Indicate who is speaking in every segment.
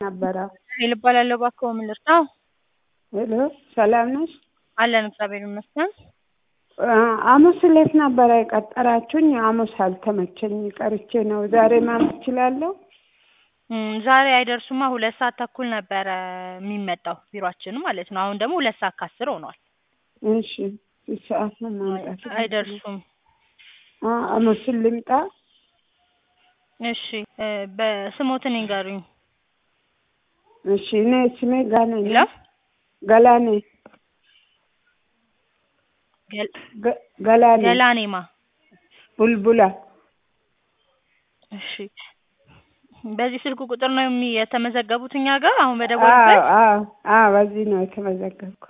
Speaker 1: ነበረ።
Speaker 2: ሄል እባላለሁ። እባክዎ ምን ልርዳው?
Speaker 1: ሄሎ ሰላም ነሽ?
Speaker 2: አለን እግዚአብሔር ይመስገን።
Speaker 1: ሐሙስ ዕለት ነበረ የቀጠራችሁኝ። ሐሙስ አልተመቸኝ ቀርቼ ነው። ዛሬ ማምጣት እችላለሁ?
Speaker 2: እም፣ ዛሬ አይደርሱማ። ሁለት ሰዓት ተኩል ነበረ የሚመጣው ቢሯችን ማለት ነው። አሁን ደግሞ ሁለት ሰዓት ከአስር ሆኗል።
Speaker 1: እሺ ስንት ሰዓት ነው ማምጣት?
Speaker 2: አይደርሱም።
Speaker 1: አ- ሐሙስን ልምጣ?
Speaker 2: እሺ እ፣ በስሞትን ይንገሩኝ።
Speaker 1: እሺ እኔ ስሜ ጋኔ
Speaker 2: ሄሎ
Speaker 1: ነው። ገላኔ
Speaker 2: ገል-
Speaker 1: ገ- ገላኔ
Speaker 2: ገላኔማ
Speaker 1: ቡልቡላ
Speaker 2: እሺ በዚህ ስልክ ቁጥር ነው የሚ- የተመዘገቡት እኛ ጋር አሁን
Speaker 1: አዎ
Speaker 2: በደወሉበት?
Speaker 1: አዎ አዎ በዚህ ነው የተመዘገብኩ።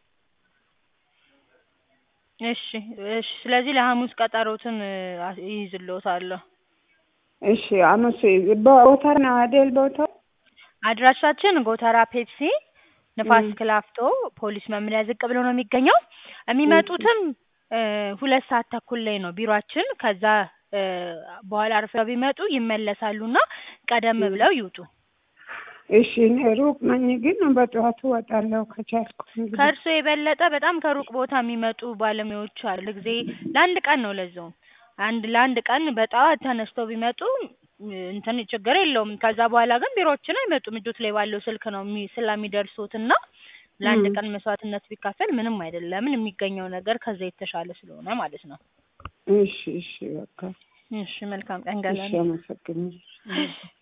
Speaker 2: እሺ እሺ። ስለዚህ ለሐሙስ ቀጠሮትን እ፣ አ- ይይዝልዎታለሁ።
Speaker 1: እሺ ሐሙስ ቦታ ነው አይደል ቦታው?
Speaker 2: አድራሻችን ጎተራ ፔፕሲ ንፋስ
Speaker 1: እም።
Speaker 2: ክላፍቶ ፖሊስ መምሪያ ዝቅ ብሎ ነው የሚገኘው። የሚመጡትም እ፣ ሁለት ሰዓት ተኩል ላይ ነው ቢሯችን። ከዛ እ፣ በኋላ አርፍደው ቢመጡ ይመለሳሉና ቀደም
Speaker 1: እም። ብለው
Speaker 2: ብለው ይውጡ።
Speaker 1: እሺ እኔ ሩቅ ነኝ ግን በጠዋቱ እወጣለሁ ከቻልኩ እንግዲህ።
Speaker 2: ከእርሶ የበለጠ በጣም ከሩቅ ቦታ የሚመጡ ባለሙያዎች አሉ። ጊዜ ለአንድ ቀን ነው ለዛውም አንድ ለአንድ ቀን በጠዋት ተነስተው ቢመጡ እ፣ እንትን ችግር የለውም። ከዛ በኋላ ግን ቢሮዎችን አይመጡም። እጆት ላይ ባለው ስልክ ነው የሚ- ስለሚደርሱት እና ለአንድ
Speaker 1: እም።
Speaker 2: ቀን መስዋዕትነት ቢካፈል ምንም አይደለም። የሚገኘው ነገር ከዛ የተሻለ ስለሆነ ማለት ነው።
Speaker 1: እሺ እሺ በቃ
Speaker 2: እሺ መልካም ቀን
Speaker 1: እሺ
Speaker 2: ገላኔ።
Speaker 1: አመሰግናለሁ።